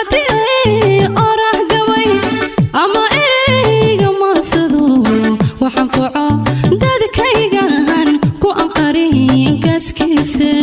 haddii ay oraah gabay ama ereyga maasado waxaan foco dadkaygan ku anqarin gaaskiisa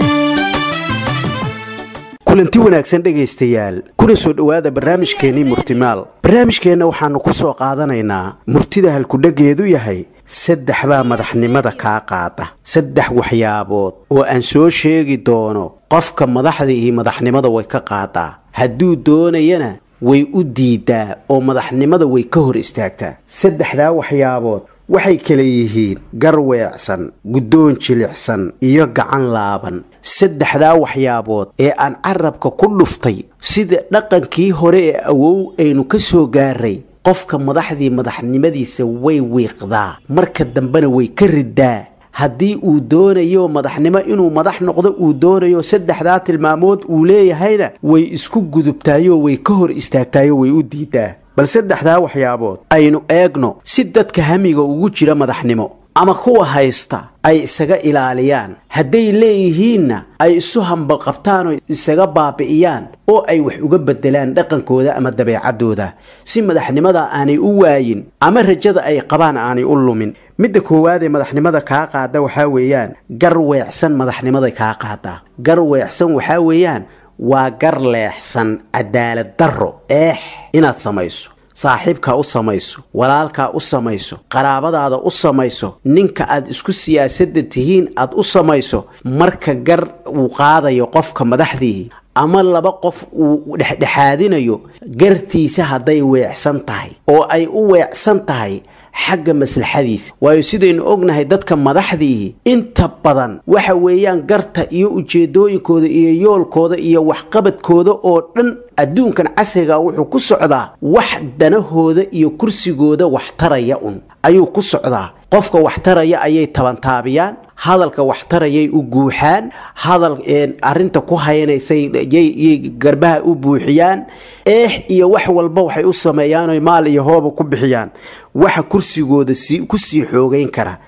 kulanti wanaagsan dhegaystayaal kuna soo dhowaada barnaamijkeennii murtimaal barnaamijkeenna waxaannu ku soo qaadanaynaa murtida halkudhageedu yahay saddex baa madaxnimada kaa qaada saddex waxyaabood oo aan soo sheegi doono qofka madaxda iyo madaxnimada way ka qaadaa hadduu doonayana way u diidaa oo madaxnimada way ka hor istaagtaa saddexdaa waxyaabood waxay kala yihiin gar weecsan guddoon jilicsan iyo gacan laaban saddexdaa waxyaabood ee aan carabka ku dhuftay sida dhaqankii hore ee awow aynu ka soo gaaray qofka madaxdii madaxnimadiisa way wiiqdaa marka dambena way ka ridaa haddii uu doonayo madaxnimo inuu madax noqdo uu doonayo saddexdaa tilmaamood uu leeyahayna way isku gudubtaayoo way ka hor istaagtaayoo way u diidaa bal saddexdaa waxyaabood aynu eegno si dadka hamiga ugu jira madaxnimo ama kuwa haysta ay isaga ilaaliyaan hadday leeyihiinna ay isu hambaqabtaan oo isaga baabi'iyaan oo ay wax uga bedelaan dhaqankooda ama dabeecaddooda si madaxnimada aanay u waayin ama rajada ay qabaan aanay u lumin midda koowaad ee madaxnimada kaa qaada waxaa weeyaan gar weecsan madaxnimaday kaa qaadaa gar weecsan waxaa weeyaan waa gar leexsan cadaalad darro eex inaad samayso saaxiibkaa u samayso walaalkaa u samayso qaraabadaada u samayso ninka aad isku siyaasadda tihiin aad u samayso marka gar uu qaadayo qofka madaxdii ama laba qof uu dhexdhexaadinayo gartiisa hadday weecsan tahay oo ay u weecsan tahay xagga maslaxadiisa waayo sidaynu ognahay dadka madaxdiihi inta badan waxa weeyaan garta iyo ujeedooyinkooda iyo yoolkooda iyo waxqabadkooda oo dhan adduunkan casriga wuxuu ku socdaa wax danahooda iyo kursigooda waxtaraya un ayuu ku socdaa qofka waxtaraya ayay tabantaabiyaan hadalka waxtarayay u guuxaan hadal arinta ku haynaysay yay garbaha u buuxiyaan eex iyo wax walba waxay u sameeyaan maal iyo hooba ku bixiyaan waxa kursigooda kusii xoogeyn kara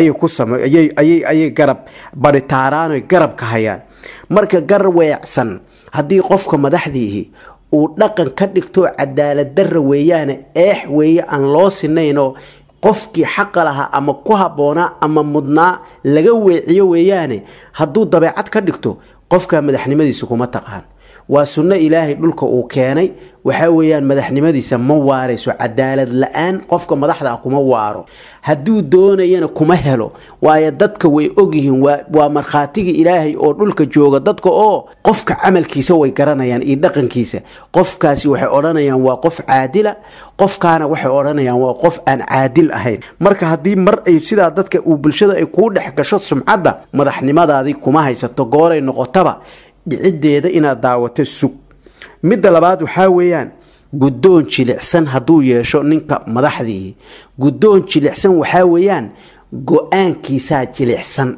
ayay garab baritaaraan garab ka hayaan marka gar weecsan haddii qofka madaxdiihi uu dhaqan ka dhigto cadaalad darra weeyaane eex weeye aan loo sinaynoo qofkii xaqa lahaa ama ku habboonaa ama mudnaa laga weeciyo weeyaane hadduu dabeecad ka dhigto qofka madaxnimadiisa kuma taqaan waa sunno ilaahay dhulka uu keenay waxaa weeyaan madaxnimadiisa ma waarayso cadaalad la-aan qofka madaxda ah kuma waaro hadduu doonayana kuma helo waayo dadka way ogyihiin waa markhaatigii ilaahay oo dhulka jooga dadka oo qofka camalkiisa way garanayaan iyo dhaqankiisa qofkaasi waxay odhanayaan waa qof caadila qofkaana waxay odhanayaan waa qof aan caadil ahayn marka haddii mar ay sidaa dadka uu bulshada ay kuu dhex gasho sumcadda madaxnimadaadii kuma haysato gooray noqotaba dhiciddeeda inaad daawato sug midda labaad waxaa weeyaan guddoon jilicsan hadduu yeesho ninka madaxdii guddoon jilicsan waxaa weeyaan go-aankiisaa jilicsan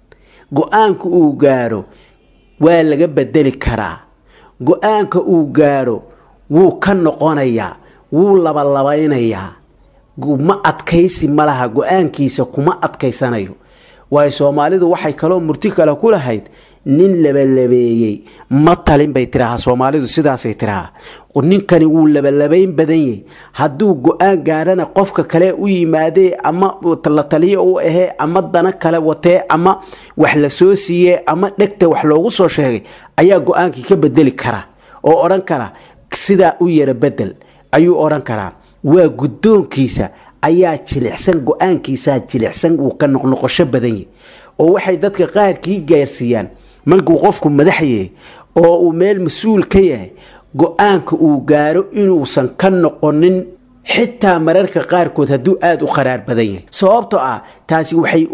go-aanka uu gaadho waa laga bedeli karaa go-aanka uu gaadho wuu ka noqonayaa wuu labalabeynayaa ma adkaysi ma laha go-aankiisa kuma adkaysanayo waayo soomaalidu waxay kaloo murti kale ku lahayd nin labalabeeyey ma talin bay tirahaa soomaalidu sidaasay tirahaa ninkani wuu labalabayn badan yahay hadduu go-aan gaadhana qofka kale u yimaadee ama la taliyo u ahee ama dana kale watee ama wax la soo siiyee ama dhegta wax loogu soo sheegay ayaa go-aankii ka bedeli kara oo odhan kara sidaa u yara bedel ayuu odhan karaa waa guddoonkiisa ayaa jilicsan go-aankiisaa jilicsan wuu ka noqnoqosho badan yahay oo waxay dadka qaarkii gaarsiiyaan markuu qofku madax yahay oo uu meel mas-uul ka yahay go-aanka uu gaaro inuusan ka noqonin xitaa mararka qaarkood hadduu aada u qaraar badan yahay sababtoo ah taasi waxay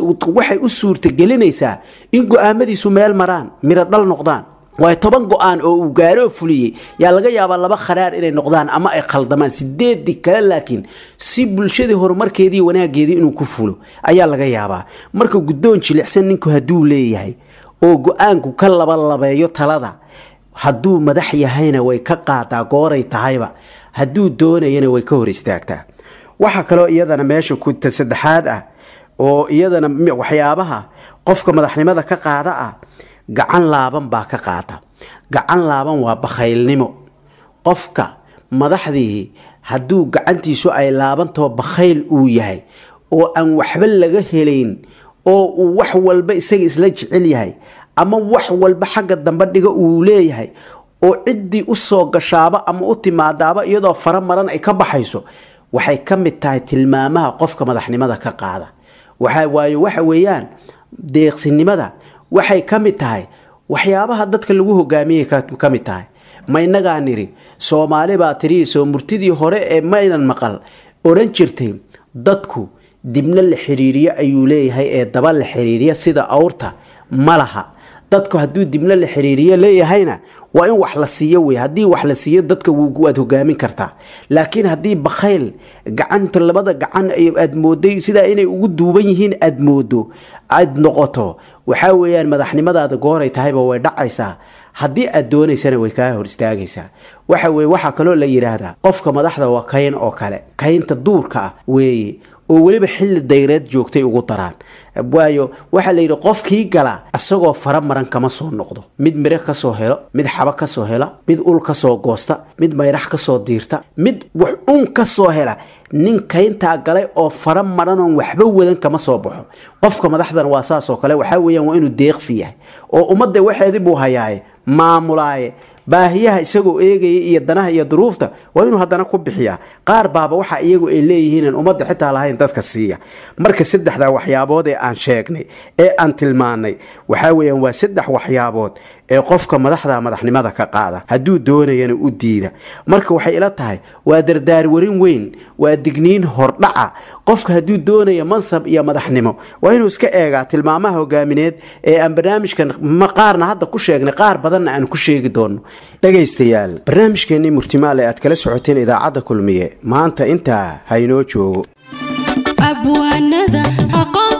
u suurtagelinaysaa in go-aamadiisu meel maraan miro dhal noqdaan waayo toban go-aan oo uu gaaroo fuliyey yaa laga yaabaa laba kharaar inay noqdaan ama ay khaldamaan sideedii kale laakiin si bulshadii horumarkeedii wanaageedii inuu ku fulo ayaa laga yaabaa marka guddoon jilicsan ninku hadduu leeyahay oo go-aanku ka labalabeeyo talada hadduu madax yahayna way ka qaadaa gooray tahayba hadduu doonayana way ka hor istaagtaa waxaa kaloo iyadana meesha kuta saddexaad ah oo iyadana waxyaabaha qofka madaxnimada ka qaada ah gacan laaban baa ka qaata gacan laaban waa bakhaylnimo qofka madaxdii hadduu gacantiisu ay laabantao bakhayl uu yahay oo aan waxba laga helayn oo uu wax walba isaga isla jecel yahay ama wax walba xagga dambe dhiga uu leeyahay oo ciddii usoo gashaaba ama u timaadaaba iyadoo fara maran ay ka baxayso waxay ka mid tahay tilmaamaha qofka madaxnimada ka qaada waxa waayo waxa weeyaan deeqsinimada waxay ka mid tahay waxyaabaha dadka lagu hogaamiyay ka mid tahay ma inagaa niri soomaali baa tiriisoo murtidii hore ee maynan maqal odhan jirtay dadku dibna la xiriiriyo ayuu leeyahay ee daba la xiriiriya sida awrta ma laha dadku hadduu dibna la xiriiriyo leeyahayna waa in wax la siiyo wey haddii wax la siiyo dadka waad hogaamin kartaa laakiin haddii bakhayl gacanta labada gacan aad mooday sidaa inay ugu duuban yihiin aad moodo aad noqoto waxaa weeyaan madaxnimadaada gooray tahayba way dhacaysaa haddii aad doonaysana way kaa hor istaagaysaa waxa weye waxaa kaloo la yidhaahdaa qofka madaxda waa kayn oo kale kaynta duurka ah weeye oo weliba xilli dayreed joogtay ugu daraan waayo waxaa la yidhi qofkii gala isagoo fara maran kama soo noqdo mid mire kasoo helo mid xaba kasoo hela mid ul kasoo goosta mid mayrax kasoo diirta mid wax un kasoo hela nin kayntaa galay oo fara maranoon waxba wadan kama soo baxo qofka madaxdan waa saasoo kale waxaa weeyaan waa inuu deeqsi yahay oo ummadda waxeedii buu hayaaye maamulaaye baahiyaha isagoo eegaya iyo danaha iyo duruufta waa inuu haddana ku bixiyaa qaar baaba waxa iyagu ay leeyihiin ummadda xitaa lahayn dadka siiya marka saddexdaa waxyaabood ee aan sheegnay ee aan tilmaanay waxaa weeyaan waa saddex waxyaabood ee qofka madaxda madaxnimada ka qaada hadduu doonayana u diida marka waxay ila tahay waa dardaarwarin weyn waa digniin hordhaca qofka hadduu doonaya mansab iyo madaxnimo waa inuu iska eegaa tilmaamaha hogaamineed ee aan barnaamijkan qaarna hadda ku sheegnay qaar badanna aan ku sheegi doono dhegaystayaal barnaamijkeennii murtimaal ee aad kala socoteen idaacadda kulmiye maanta intaa haynoo joogo abwaanada aqoon